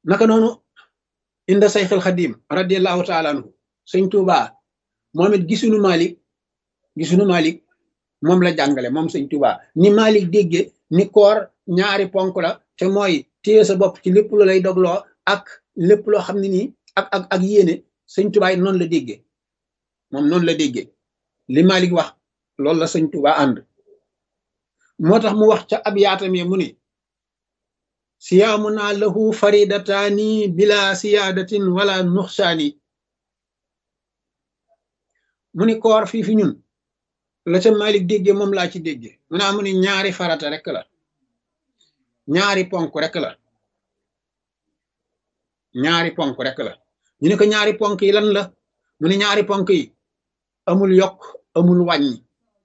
naka noonu inda sayxil xadim radiallahu taala anhu sëñ Tuuba moom it gisunu Malik gisunu Malik moom la jàngale moom sëñ Tuuba ni Malik dégge ni koor ñaari ponk la te mooy téye sa bopp ci lépp lu lay dogloo ak lépp loo xam ne nii ak ak ak yéene sëñ Tuuba it noonu la déggee moom noonu la déggee li Malik wax loolu la sëñ Tuuba ànd moo tax mu wax ca ab yaatam mu ni siyaamuna lahu faridataani bila siyaadatin wala nuxsaani mu ni koor fii fi ñun la ca Malik déggee moom laa ci déggee mu naa mu ni ñaari farata rek la ñaari ponk rek la ñaari ponk rek la ñu ne ko ñaari ponk yi lan la mu ni ñaari ponk yi amul yokk amul wàññi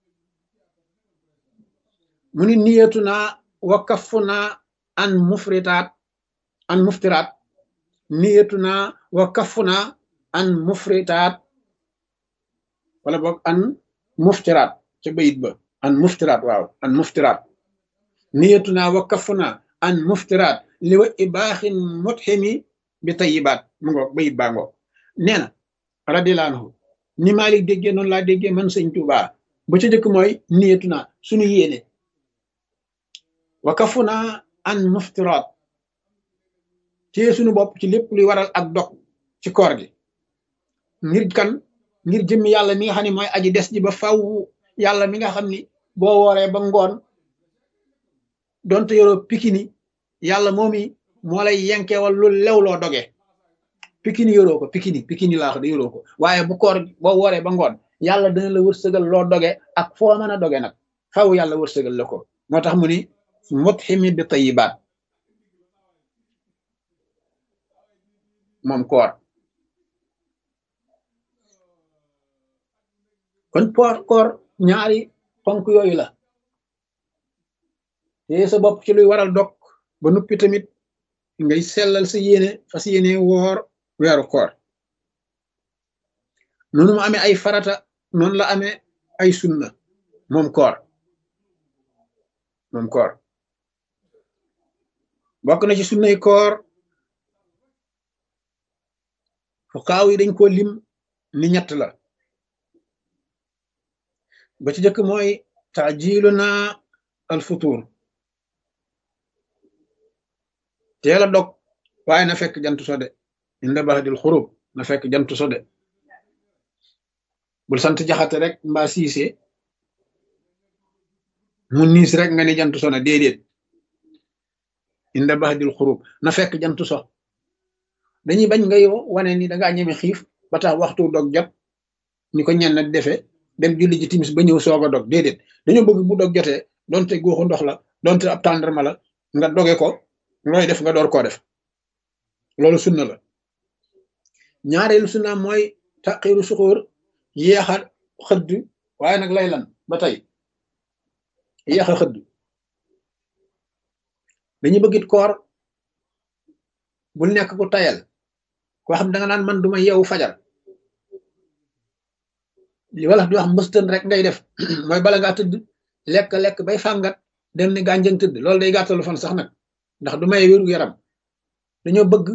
mu ni niyatu naa wa kafu naa an mufritaat an muftiraat niyatu naa wa kafu naa an mufritaat wala boog an muftiraat ca bayit ba an muftiraat waaw an muftiraat niyatu naa wa kafu naa an muftiraat li wa ibaaxin mutximi bi tayibaat mu ngoog bayit baa ngoog nee na radiyallahu anhu ni Malik déggee noonu laa déggee man sëñ Tuubaa ba ca jëkk mooy niyatu naa suñu yéene wa kafu naa an muftiraat téye suñu bopp ci lépp luy waral ak dog ci koor gi ngir kan ngir jëmmi yàlla mi nga xam ne mooy aji des ji ba faw yàlla mi nga xam ni boo wooree ba ngoon donte yoroo pikini yàlla moomi moo lay yenkewal lu lew loo doge pikini yoroo ko pikini pikini laa wax de yoroo ko waaye bu koor boo wooree ba ngoon yàlla dana la wërsëgal loo doge ak foo mën a doge nag faw yàlla wërsëgal la ko moo tax mu ni mutximi bi tayibaat moom koor kon poor koor ñaari ponk yooyu la te sa bopp ci luy waral dog ba nuppi tamit ngay sellal sa yéene fas yéene woor weeru koor noonu mu amee ay farata noonu la amee ay sunna moom koor moom koor bokk na ci sunnay koor fuqaaw yi dañ ko lim ni ñett la ba ci jëkk mooy taajilu na al futur teel a dog waaye na fekk jant so de inda baxdil xurub na fekk jant so de bul sant jaxate rek mbaa siise mu niis rek nga ni jant so na déedéet inda baxdil xurub na fekk jant so dañuy bañ ngay wane ni dangaa ñeme xiif ba tax waxtu dog jot ni ko ñenn defe dem julli ji timis ba ñëw soog a dog déedéet dañoo bëgg bu dog jotee donte góoxu ndox la donte ab tàndarma la nga doge ko looy def nga door koo def loolu sunna la ñaareelu sunna mooy taqiru suxóor yéexa xëdd waaye nag lay lan ba tey yéexa xëdd dañu bëggit koor bul nekk ku tayal koo xam da nga naan man duma yeewu fajar li wala di wax mbëstën rek ngay def mooy bala ngaa tëdd lekk lekk bay fàngat dem ni gànjëng tëdd loolu day gàttalu fan sax nag ndax du may wéru yaram dañoo bëgg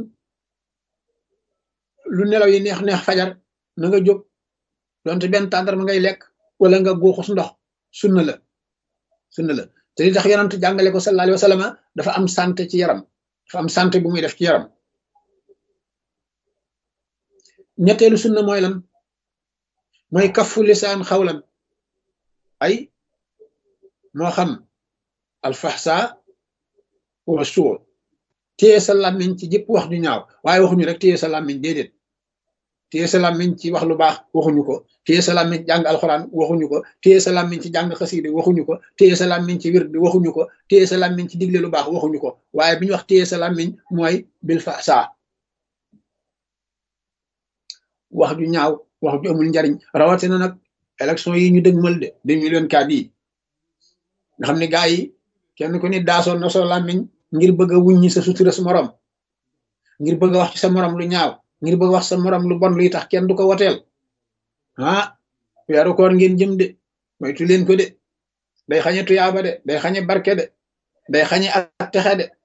lu nelaw yi neex neex fajar na nga jóg donte benn tàndar ma ngay lekk wala nga góoxus ndox sunna la sunna la te li tax yonent jàngale ko sallallahu alayhi wa sallam dafa am santé ci yaram dafa am santé bu muy def ci yaram ñetteelu sunna mooy lan mooy kafu lisaan xawlan ay moo xam alfaxsa wa suur téye sa làmmiñ ci jëpp wax ju ñaaw waaye waxuñu rek téye sa làmmiñ déedéet téye sa làmmiñ ci wax lu baax waxuñu ko téye sa làmmiñ ci jàng alxuraan waxuñu ko téye sa làmmiñ ci jàng xasiide waxuñu ko téye sa làmmiñ ci wird waxuñu ko téye sa làmmiñ ci digle lu baax waxuñu ko waaye bi ñu wax téye sa làmmiñ mooy bil faxsa wax ju ñaaw wax ju amul njariñ rawatina nag élection yi ñu dëgmal de deux mille vingt-quatre yi nga xam ne gaa yi kenn ku ni daasoon na soo làmmiñ ngir bëgg a wuññi sa sutura sa morom ngir bëgg a wax ci sa morom lu ñaaw ngir bëgg a wax sa morom lu bon luy tax kenn du ko woteel ah weeru koor ngeen jëm de moytu leen ko de day xañe tuyaaba de day xañe barke de day xañe ak texe de